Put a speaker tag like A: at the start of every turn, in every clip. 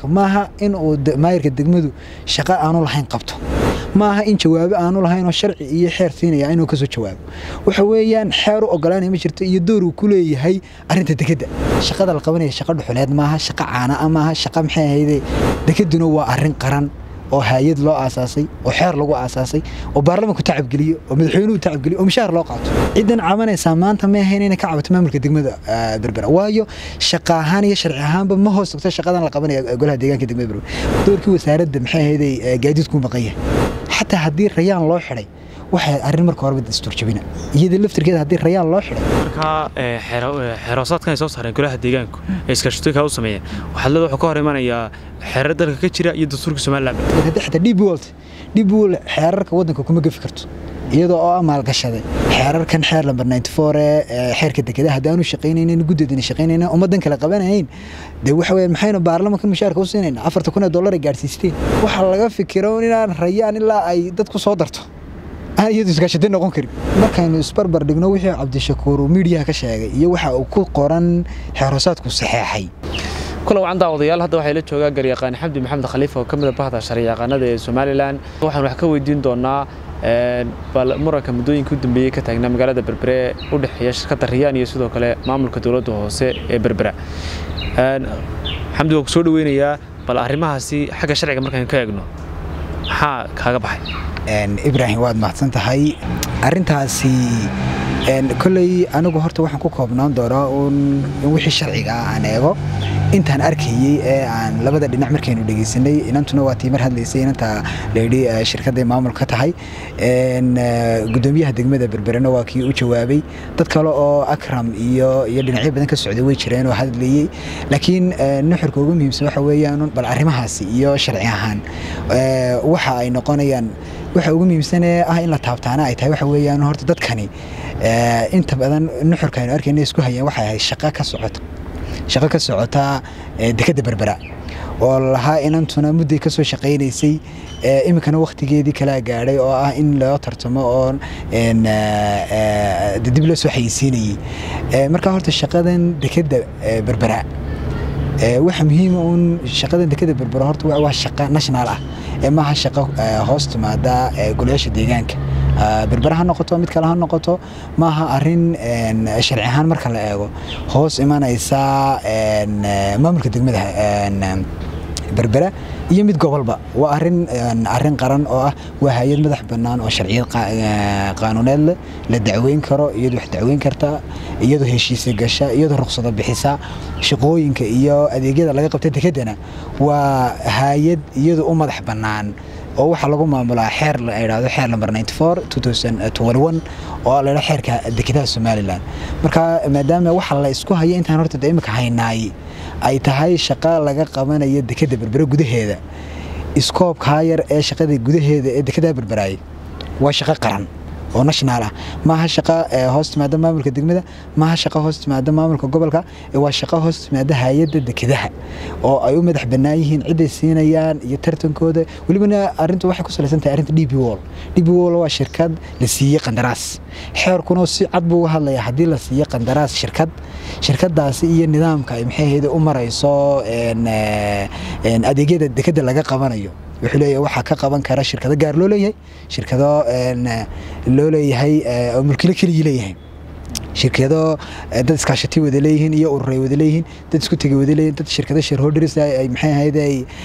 A: maaha in uu maayirka degmadu shaqo aanu lahayn qabto maaha in jawaabo aanu lahayn oo sharci iyo xeer siinaya inuu kasoo jawaabo waxa weeyaan xeer u ogolaanaya ma jirto iyo door uu ku leeyahay arrinta dekedda shaqada la qabanaya shaqo dhuxuleed maaha shaqo caana ah maaha shaqo maxay ahayde dekedduna waa arrin qaran oo hay-ad loo aasaasay oo xeer lagu aasaasay oo baarlamanku tacabgeliyo oo madaxweynuhu tacabgeliyo oo mishaar loo qaato ciddan cabanaysaa maanta ma ahayn inay ka cabato maamulka degmada berbera waayo shaqa ahaan iyo sharci ahaanba ma hoos tagto shaqadan la qabanaya golaha deegaanka degmada berbera doorkii wasaaradda maxay ahayday gaadiidku maqan yahay xataa haddii rayaan loo xidhay waxay arrin marka horeba dastuurjabina iyada laftirkeeda haddii rayaan loo xidhay
B: markaa xeeroosaadkan ay soo saareen golaha deegaanku ee iskaashatooyinka u sameeyeen waxaad leeda wuxuu ka hor imanayaa xeerar dalka ka jira iyo dastuurka somaliland
A: haddii xataa db wolt db wol xeerarka waddanka kuma gefi karto iyadoo oo ah maalgashaday xeerarkan xeer lamber ninety four ee xeerka dekedaha haddaanu shaqaynaynin guddeedana shaqaynayna ummaddan kale qabanayn dee waxa weeye maxaynu baarlamankan mushaarka u siinayna afarta kun ee dollar ay gaadhsiisteen waxaa laga fikiro inaan rayaan ilaa ay dadku soo darto aan iyadu iskaashatay noqon karin markaynu isbarbar dhigno wixii cabdishakuur uu miidiyaha ka sheegay iyo waxa uu ku qoran xeeroosaadku saxeexay
B: kula wacan daawadayaal hadda waxaa la joogaa garyaqaan xamdi maxamed khaliif oo ka mid a bahda sharciyaqaanada ee somalilan waxaan wax ka weydiin doonaa bal muranka muddooyinka u dambeeyey ka taagnaa magaalada berbere u dhexeeya shirkadda riyaan iyo sidoo kale maamulka dowladda hoose ee berbera xamdi waa ku soo dhaweynayaa bal arrimahaasi xagga sharciga markaan ka eegno maxaa kaaga baxay
A: ibraahim waad mahadsan tahay arrintaasi kolley anigu horta waxaan ku koobnaan doonaa un wixii sharciga ah aan eego intaan arkayey ee aan labada dhinac markaynu dhegeysanay inantuna waa tii mar hadlaysay inanta layidhi shirkadday maamul ka tahay gudoomiyaha degmada berberena waa kii u jawaabay dad kale oo akram iyo iyo dhinacyo badan ka socday way jireen oo hadlayey laakiin nuxurka ugu muhiimsan waxa weeyaan bal arrimahaasi iyo sharci ahaan waxa ay noqonayaan waxa ugu muhiimsanee ah in la taabtaana ay tahay waxa weeyaan horta dadkani inta badan nuxurka aynu arkayna isku hayeen waxay ahayd shaqo ka socota shaqo ka socota dekedda berbera oo lahaa inantuna mudday ka soo shaqaynaysay iminkana wakhtigeedii kalaa gaadhay oo ah in loo tartamo oo dib loo soo xayeysiinayey marka horta shaqadan dekedda berbera waxa muhiima uun shaqadan dekedda berbera horta waa shaqo national ah ee maaha shaqo hoos timaada golayaasha deegaanka berbera ha noqoto mid kale ha noqoto maaha arin sharci ahaan marka la eego hoos imanaysa maamulka degmada berbera iyo mid gobolba waa arin arin qaran oo ah waa hay-ad madax bannaan oo sharciyad qaanuuneed leh la dacweyn karo iyadu wax dacweyn karta iyadoo heshiisa gasha iyadoo ruqsado bixisa shaqooyinka iyo adeegyada laga qabta dekeddana waa hay-ad iyadu u madax bannaan oo waxaa lagu maamulaa xeer la idhaahdo xeer lamber ninety four two thousand twenty one oo la idhaha xeerka dekedaha somaliland marka maadaama waxa la isku haya intaan horta de imika haynaay ay tahay shaqo laga qabanayo dekedda berbere gudaheeda iskoobkaa yar ee shaqada gudaheeda ee dekedaha berberaayay waa shaqo qaran oo national ah maaha shaqo hoos timaada maamulka degmada maaha shaqo hoos timaada maamulka gobolka waa shaqo hoos timaada hay-adda dekedaha oo ay u madax bannaan yihiin ciday siinayaan iyo tartankooda welibana arrintu waxay ku salaysan tahay arrinta db wall db wall waa shirkad la siiyey qandaraas xeerkuna si cad buu uga hadlayaa haddii la siiyo qandaraas shirkad shirkadaasi iyo nidaamka ay maxay ahayde u marayso adeegyada dekedda laga qabanayo wuxuu leeyahay waxaa ka qaban kara shirkado gaar loo leeyahay shirkado loo leeyahay oo mulkilo keligii leeyahay shirkado dad iskaashati wada leeyihiin iyo ururay wada leeyihiin dad isku tegay wada leeyihin dad shirkado shareholders ay maxay ahayd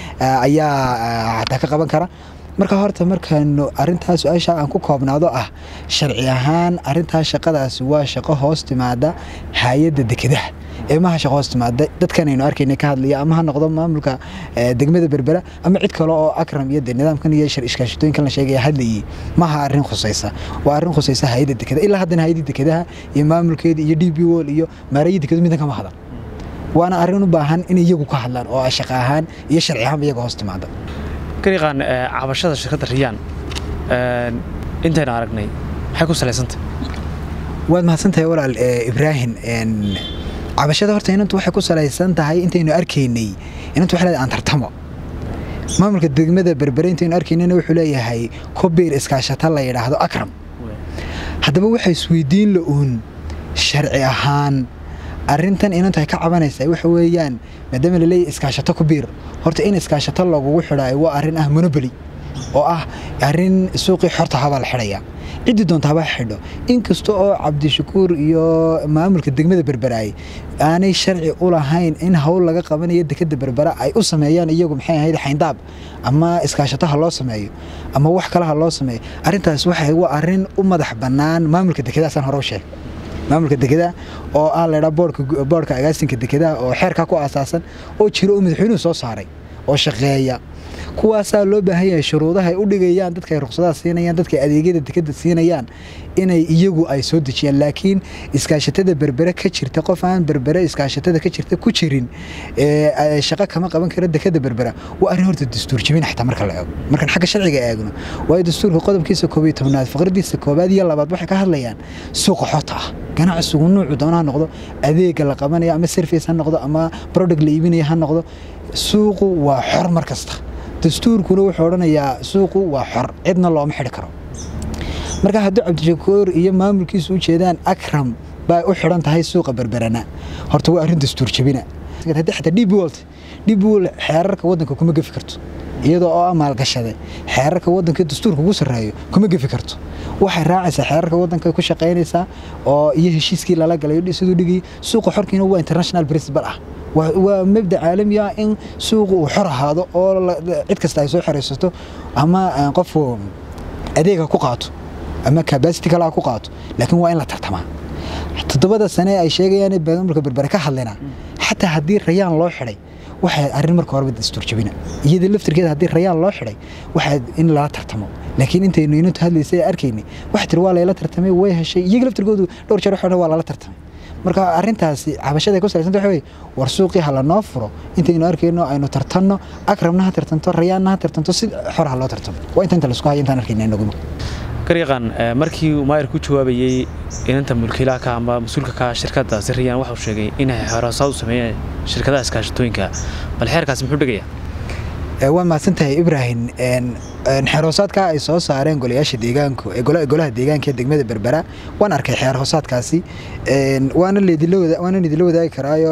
A: ayaa xataa ka qaban kara marka horta markaanu arintaas su-aasha aan ku koobnaado ah sharci ahaan arintaas shaqadaasi waa shaqo hoos timaada hay-adda dekedaha ee maha shaqo hoos timaada dadkanaynu arkayna ka hadlaya ama ha noqdo maamulka degmada berbera ama cid kale oo akram iyo nidaamkan iyo iskaashatooyinkan la sheegaya hadlayay maha arrin khusaysa waa arrin khusaysa hay-adda dekedaha ilaa haddana hay-adda dekedaha iyo maamulkeeda iyo d b wol iyo maaraya dekedu midna kama hadan waana arrin u baahan in iyagu ka hadlaan oo shaqo ahaan iyo sharci ahaanba iyaga hoos timaada
B: garyaqaan cabashada shirkadda riyaan intaynu aragnay maxay ku salaysantah
A: waad mahadsantahay walaal ibraahim cabashada horta inantu waxay ku salaysan tahay intaynu arkaynay inantu waxay leedahay aan tartamo maamulka degmada berbere intaynu arkaynayna wuxuu leeyahay kobiir iskaashata la yidhaahdo akram haddaba waxay isweydiin la uun sharci ahaan arrintan inantu ay ka cabanaysaa waxa weeyaan maadaama laleeyahy iskaashato ku biir horta in iskaashato lagugu xidhaayo waa arrin ah monoboli oo ah arrin suuqii xorta habaa la xidhaya ciddii doonta habaa xidho inkasta oo cabdishakuur iyo maamulka degmada berberaay aanay sharci u lahayn in hawl laga qabanayo dekeda berbera ay u sameeyaan iyagu maxay ahayd xayndaab ama iskaashato ha loo sameeyo ama wax kale ha loo sameeyo arrintaas waxay waa arrin u madax bannaan maamulka dekedaasaan hore u sheegay maamulka dekeda oo ah laydhaa boodhka agaasinka dekedaha oo xeerkaa ku aasaasan oo jiro oo madaxweynuhu soo saaray oo shaqeeya kuwaasaa loo baahan yahay shuruudaha ay u dhigayaan dadka ay ruqsadaha siinayaan dadka adeegyada dekeda siinayaan inay iyagu ay soo dejiyaan laakiin iskaashatada berbere ka jirta qof aan berbere iskaashatada ka jirta ku jirin shaqo kama qaban karo dekeda berbera waa arrin horta dastuur jebin xataa marka la eego markaan xagga sharciga eegno waayo dastuurka qodobkiisa koob iyo tobnaad faqradiisa koobaad iyo labaad waxay ka hadlayaan suuqa xota ah ganacsigu nuucu doona ha noqdo adeega la qabanayo ama service ha noqdo ama product la iibinaya ha noqdo suuqu waa xor mar kasta dastuurkuna wuxuu odhanayaa suuqu waa xor cidna looma xidhi karo marka haddii cabdishakuur iyo maamulkiisu u jeedaan akram baa u xidhan tahay suuqa berberana horta waa arrin dastuur jebina haddii xataa db wolt db wol xeerarka waddanka kuma gefi karto iyadoo oo maalgashaday xeerarka waddanka dastuurka ugu sarreeyo kuma gefi karto waxay raacaysaa xeerarka waddanka ku shaqaynaysaa oo iyo heshiiskii lala galay siduu dhigay suuqa xorkiina waa international principle ah waa mabda caalami ah in suuqu uu xor ahaado oo cid kasta ay soo xoraysato ama qofku adeega ku qaato ama cabacity kale ku qaato laakiin waa in la tartamaa toddobada sane ay sheegayaan maamulka berbere ka hadlayna xataa haddii rayaan loo xidhay waxay arrin marka horeba dastuur jabina iyada laftirkeeda haddii rayaan loo xidhay waxaa in lala tartamo laakiin intaynu inantu hadlaysay arkaynay waxa tiri waa layla tartamay way heshay iyaga laftirkoodu dhowr jeer waxaa waa lala tartamay marka arrintaasi cabashada ku salaysanta waxa weye war suuqii ha lanoo furo intaynu arkayno aynu tartanno akramna ha tartanto rayaanna ha tartanto si xor ha loo tartamo waa inta inta laisku hayo intaan arkayna inaguma
B: garyaqaan markii uu maayir ku jawaabayey inanta mulkiilaha ka ama mas-uulka ka shirkadda siriyaan waxau sheegay inay xeeroosaad u sameeyeen shirkadaha iskaashatooyinka bal xeerkaasi muxuu dhigayaa
A: waa mahadsantahay ibrahim xeerhoosaadka ay soo saareen golayaasha deegaanku golaha deegaanka ee degmada berbera waan arkay xeer hoosaadkaasi waana idinla wadaagi karaayo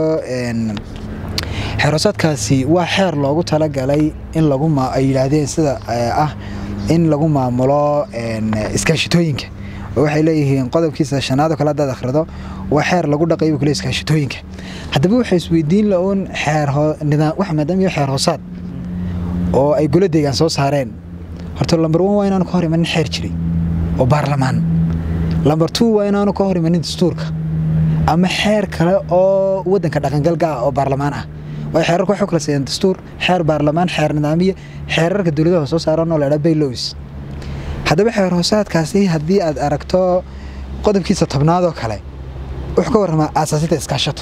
A: xeerhoosaadkaasi waa xeer loogu talagalay in ay yidhaahdeen sida ah in lagu maamulo iskaashitooyinka waxay leeyihiin qodobkiisa shanaad oo kale haddaad akhrido waa xeer lagu dhaqayo kule iskaashitooyinka haddaba waxay isweydiin la-uun xeer wax maadaama xeer hoosaad oo ay golo deegaan soo saareen horta lamber one waa inaanu ka hor imanin xeer jiray oo baarlamaan lamber two waa inaanu ka hor imanin dastuurka ama xeer kale oo waddanka dhaqangalka ah oo baarlamaan ah waayo xeerarka waxay kala siiyaan dastuur xeer baarlamaan xeer nidaamiye xeerarka dowladaha soo saaran oo laydhaa baylows haddaba xeer hoosaadkaasi haddii aad aragto qodobkiisa tobnaad oo kale wuxuu ka warramaa aasaasinta iskaashato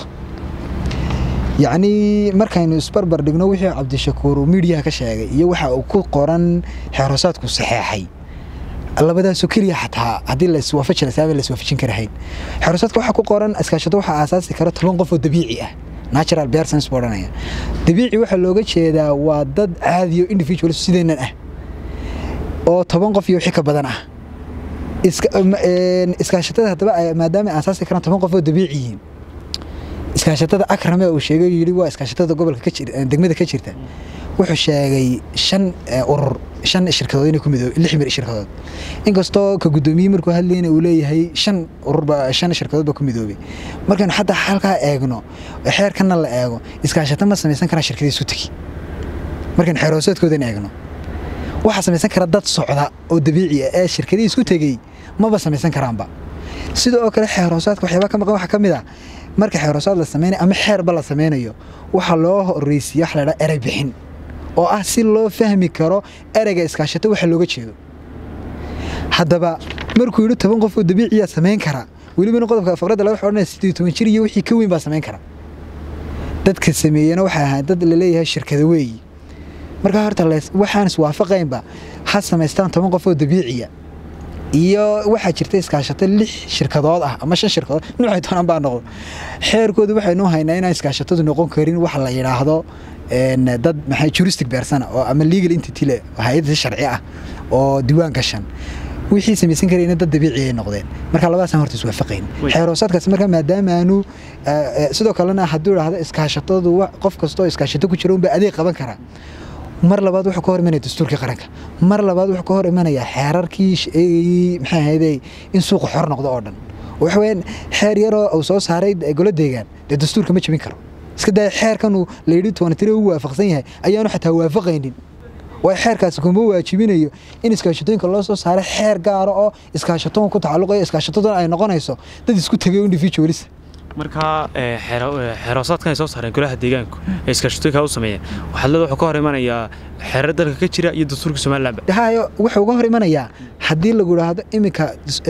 A: yacnii markaynu isbarbar dhigno wixii cabdishakuur uu miidiyaha ka sheegay iyo waxa uu ku qoran xeerhoosaadku saxeexay labadaasoo keliya xataa haddii laiswaafajin lasaaba laiswaafajin karahayn xeerhoosaadka waxaa ku qoran iskaashato waxaa aasaasi kara toban qof oo dabiici ah natural persons buu odhanaya dabiici waxaa looga jeedaa waa dad caadiyo individuals sideennan ah oo toban qof iyo wixii ka badan ah iskaashatada haddaba maadaama ay aasaasi karaan toban qof oo dabiici yihiin iskaashatada akrame uu sheegay yidhi waa iskaashatada gobolka degmada ka jirta wuxuu sheegay shan urur shan shirkadood inay ku midoobe lix mir shirkadood inkastoo ka guddoomiye markuu hadlayna uu leeyahay shan ururba shan shirkadood ba ku midoobay markaynu xataa halkaa eegno xeerkana la eego iskaashato ma samaysan karaan shirkadii isu tegi markaynu xeer hoosaadkoodan eegno waxaa samaysan kara dad socda oo dabiici ah ee shirkadii isku tegey maba samaysan karaanba sidoo oo kale xeer hoosaadka waxyaabaa ka maqan waxaa ka mid ah marka xeerhoosaad la sameynayo ama xeerba la sameynayo waxaa loo horeysiiya wax laydhaa erey bixin oo ah si loo fahmi karo ereyga iskaashato waxa looga jeedo haddaba markuu yidhi toban qof oo dabiiciyaa samayn kara welibana qodobka faqradda laga odhanaya siddeed toban jir iyo wixii ka weyn baa samayn kara dadka sameeyena waxay ahayd dad laleeyahay shirkada weeyi markaa horta waxaan iswaafaqaynba ha samaystaan toban qof oo dabiiciya iyo waxaa jirta iskaashato lix shirkadood ah ama shan shirkadood nuucay doonaan baa noqdo xeerkoodu waxaynu haynaa inaan iskaashatadu noqon karin wax la yidhaahdo dad maxay juristic beersana oo ama legal entity le hay-ad si sharci ah oo diiwaan gashan wixii samaysan karayna dad dabiici ay noqdeen marka labadaasaan horta iswaafaqayn xeeroosaadkaas marka maadaama aanu sidoo kalena hadduu idhaahdo iskaashatadu qof kastoo iskaashato ku jira unba adeeg qaban karaa mar labaad wuxuu ka hor imanaya dastuurkii qaranka mar labaad wuxuu ka hor imanayaa xeerarkii maxay ahayday in suuqa xor noqdo oo dhan waxa weyaan xeer yaroo uu soo saaray golo deegaan dee dastuurka ma jebin karo iska daya xeerkanuu layidhi toonatire u waafaqsan yahay ayaanu xataa waafaqaynin waa xeerkaasi kuma waajibinayo in iskaashatooyinka loo soo saaray xeer gaara oo iskaashatoon ku tacalluqayo iskaashataduna ay noqonayso dad isku tegay individualis
B: markaa xeeroosaadkan ay soo saareen golaha deegaanku ee iskaashatooyinka u sameeyeen waxaad leeda wuxuu ka hor imanayaa xeerar dalka ka jira iyo dastuurka somalilandba
A: hayo wuxuu uga hor imanayaa haddii lagu idhaahdo iminka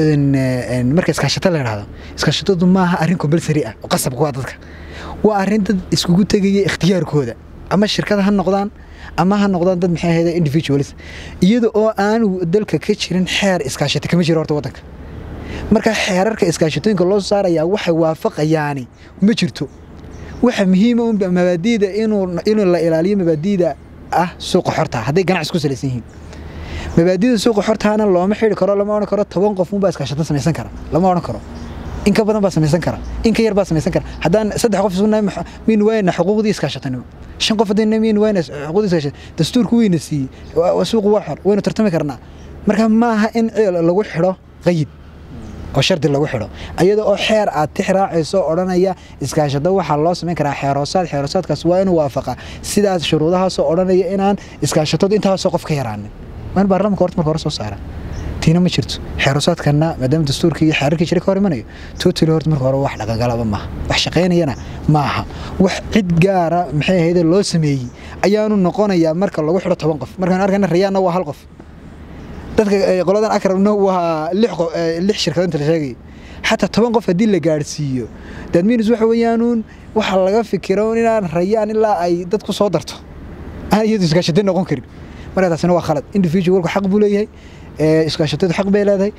A: marka iskaashato la idhaahdo iskaashatadu maaha arrin compulsary ah oo qasab kuwa dadka waa arrin dad iskugu tegaya ikhtiyaarkooda ama shirkada ha noqdaan ama ha noqdaan dad maxay ahayda individualis iyada oo aanu dalka ka jirin xeer iskaashata kama jiro horta waddanka marka xeerarka iskaashatooyinka loo saarayaa waxay waafaqayaani ma jirto waxa muhiima un mabaadiida inuu la ilaaliyo mabaadiida ah suuqa xorta hadday ganacsi ku salaysan yihiin mabaadiida suuqa xortaana looma xidhi karo lama odhan karo toban qof unbaa iskaashato samaysan kara lama odhan karo in ka badan baa samaysan kara in ka yar baa samaysan kara haddaan saddex qof isku nahay min wayna xuquuqdii iskaashatanimo shan qof haddii min wayna xuquuqdii iskaashat dastuurku wayna siiyey suuqu waa xor waynu tartami karnaa marka maaha in lagu xidho qayid oo shardi lagu xidho iyada oo xeer aad tix raacayso odhanaya iskaashado waxaa loo samayn karaa xeeroosaad xeeroosaadkaas waa inuu waafaqa sidaas shuruudahaasoo odhanaya inaan iskaashatadu intaasoo qof ka yaraanin waan baarlamanka horta marka hore soo saara tiina ma jirto xeeroosaadkana maadaama dastuurkii iyo xeerarkii jira ka hor imanayo totally horta marka hore wax dhaqangalaba maaha wax shaqaynayana ma aha wax cid gaara maxay ahayde loo sameeyey ayaanu noqonayaa marka lagu xidho toban qof markaan arkana rayaanna waa hal qof dadka qoladan akramna waa lix shirkado inta la sheegaya xataa toban qof haddii la gaadhsiiyo dadminis waxa weeyaanuun waxa laga fikiro inaan rayaan ilaa ay dadku soo darto aan iyadu iskaashatay noqon karin marka taasina waa khalad individualku xaq buu leeyahay iskaashatadu xaq bay leedahay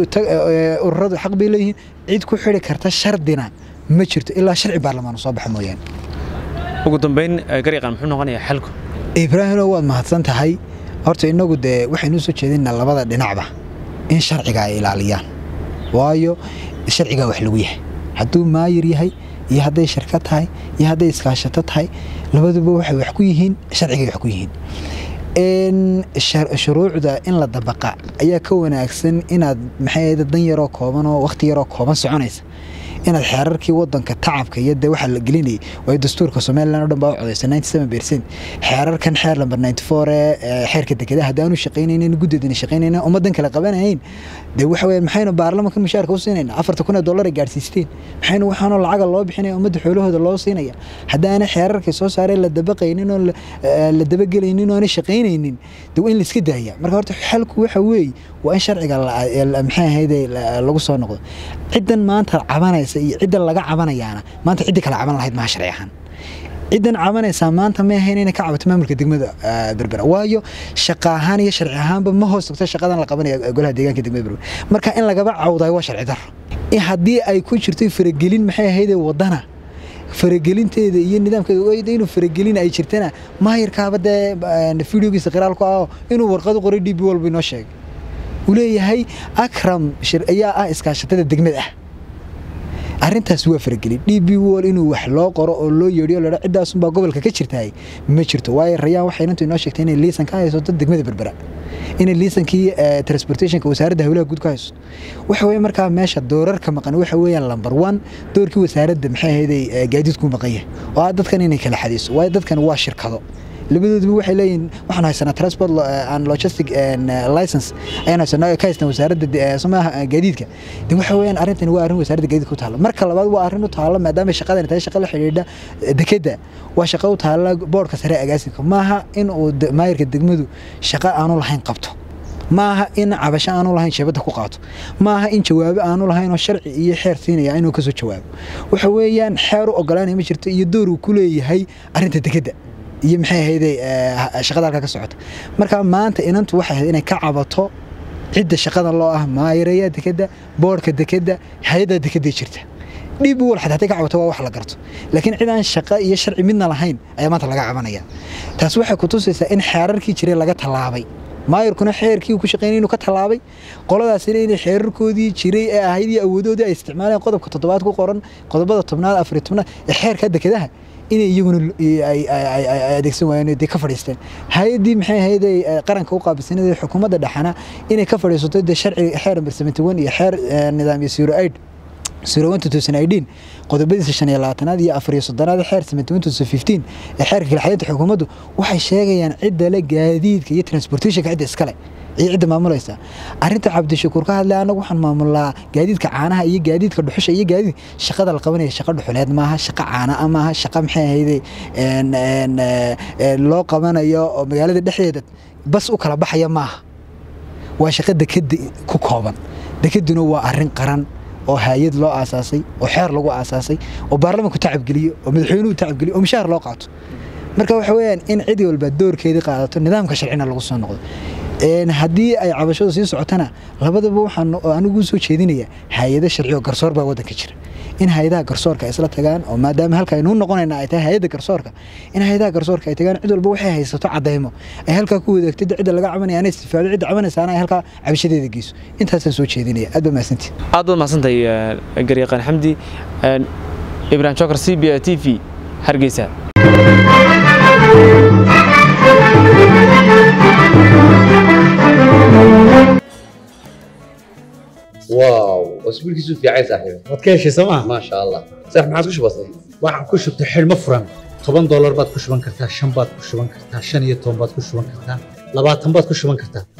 A: ururadu xaq bay leeyihiin cid ku xidhi karta shardina ma jirto ilaa sharci baarlamaan soo baxa mooyaane
B: ugu dambeyn garyaqaan muxuu noqonayaa xalku
A: ibraahino waad mahadsan tahay horta inagu dee waxaynu soo jeedinaa labada dhinacba in sharciga ay ilaaliyaan waayo sharcigaa wax lagu yahay hadduu maayir yahay iyo hadday shirkad tahay iyo hadday iskaashato tahay labaduba waxay wax ku yihiin sharcigay wax ku yihiin shuruucda in la dabaqa ayaa ka wanaagsan inaad maxay dan yaroo kooban oo wakhti yaroo kooban soconaysa inaad xeerarkii wadanka tacabka iyo dee waxaa la gelinayay waayo dastuurka somaliland o dhan baa u codaysa ninety seven percent xeerarkan xeer lamber ninety four ee xeerka dekedaha haddaanu shaqaynaynin guddeedana shaqaynaynin ummaddan kale qabanahayn dee waxa weeyaan maxaynu baarlamankan mushaarka u siinayna afarta kun ee dollar ay gaadhsiisteen maxaynu waxaanoo lacaga loo bixinaya ummadda xoolahooda loo siinaya haddaana xeerarkii soo saareen la dabaqaynin oo la dabagelaynin oo aanay shaqaynaynin dee waa in la iska daaya marka horta xalku waxa weeye waa in sharciga maxay ahayde lagu soo noqdo ciddan maanta cabanaysa iyo ciddan laga cabanayaana maanta ciddii kale caban lahayd maha sharci ahaan ciddan cabanaysaa maanta ma ahayn inay ka cabato maamulka degmada berbera waayo shaqa ahaan iyo sharci ahaanba ma hoos tagto shaqadan la qabanaya golaha deegaanka degmada berbera marka in lagaba cawdayo waa sharci daro haddii ay ku jirto faragelin maxay ahaydee wadana faragelinteeda iyo nidaamkeeda inuu faragelin ay jirtana maayirkaaba dee videogiisa qiraalku ah inuu warqad u qoray d b walba inoo sheegay uu leeyahay akram ayaa ah iskaashatada degmada ah arrintaas waa faragelin d b wol inuu wax loo qoro oo loo yeedhiyo ladha ciddaasunbaa gobolka ka jirtaay ma jirto waayo rayaan waxay inantu inoo sheegtay inay liisan ka hayso dad degmada berbera inay liisankii transportationka wasaaradda hawlaha guud ka hayso waxa weye markaa meesha doorarka maqan waxa weeyaan lamber one doorkii wasaaradda maxay ahayday gaadiidku maqan yahay oo ah dadkan inay kala xadiiso waayo dadkan waa shirkado labadooduba waxay leeyihin waxaan haysanaa transport and logistic license ayaan haysanaa ka haystaan wasaaradda somaha gaadiidka de waxa weeyaan arrintani waa arrin wasaaradda gaadiidka ku taalla marka labaad waa arrin u taalla maadaama shaqadani tahay shaqa la xidhiidha dekedda waa shaqa u taalla boodhka sare agaasinka maaha in uu maayirka degmadu shaqa aanu lahayn qabto maaha in cabasho aanu lahayn sheebadda ku qaato maaha in jawaabo aanu lahayn oo sharci iyo xeer siinaya inuu kasoo jawaabo waxa weeyaan xeer u ogolaanaya ma jirto iyo door uu ku leeyahay arrinta dekedda iyo maxay ahayday shaqada halkaa ka socota marka maanta inantu waxay ahayd inay ka cabato cidda shaqada loo ah maayiraya dekedda boodhka dekedda hay-adda dekedda jirta dhib wal xataa haday ka cabato waa wax la garto laakiin cid aan shaqo iyo sharci midna lahayn ayaa maanta laga cabanaya taas waxay ku tusaysaa in xeerarkii jiray laga tallaabay maayarkuna xeerkii uu ku shaqeynay inuu ka tallaabay qoladaasina inay xeerarkoodii jiray ee ahayd iyo awoodoodii ay isticmaaleen qodobka toddobaad ku qoran qodobada tobnaad afariy tobnaad ee xeerka dekedaha inay iyaguna ay adeegsan waayeen dee ka fadhiisteen hay-addii maxay ahayd ay qaranka u qaabilsaneed ee xukuumadda dhexana inay ka fadhiisato dee sharciga xeer number seventy one iyo xeer nidaamyo zero eight zero one two thousand eighteen qodobadiisa shan iyo labaatanaad iyo afar iyo soddonaad xeer seventy one two thousand fifteen ee xeerka kalxadeynta xukuumaddu waxay sheegayaan cidda le gaadiidka iyo transportationka cidda iskale iyo cidda maamulaysa arrinta cabdishakuur ka hadlay anagu waxaan maamulnaa gaadiidka caanaha iyo gaadiidka dhuxusha iyo gaadiid shaqada la qabanaya shaqa dhuxuleed maaha shaqa caana maaha shaqa maxay ahayde loo qabanayo oo magaalada dhexdeeda bas u kala baxaya maaha waa shaqa dekeda ku kooban dekeduna waa arrin qaran oo hay-ad loo aasaasay oo xeer lagu aasaasay oo baarlamanku tacabgeliyo oo madaxweynuhu tacabgeliyo oo mishaar loo qaato marka waxa weeyaan in cid walba doorkeedii qaadato nidaamka sharcina lagu soo noqdo haddii ay cabashadu sii socotana labadaba waxaan anigu soo jeedinaya hay-ado sharci oo garsoor baa waddanka jira in hay-adaha garsoorka ay isla tagaan oo maadaama halka aynuu noqonayna ay tahay hay-adda garsoorka in hay-adaha garsoorka ay tagaan cid walba waxay haysato cadaymo ay halkaa ku wadaagto cidda laga cabanaya ana istifaado cidda cabanaysaana ay halkaa cabashadeeda geyso intaasaan soo jeedinaya aad baa mahadsantii
B: aad baad mahadsantahay garyaqaan xamdi ibrahim jokar c b t v hargeysa
C: واو اسبوعك في عايز صاحبي
D: waad ka heshay sooma
C: ما شاء الله صح ما عادش بسيط
D: waxaan ku shubtay xidhmo furan toban doolar baad ku shuban kartaa shan baad ku shuban kartaa shan iyo toban baad ku shuban kartaa labaatan baad ku shuban kartaa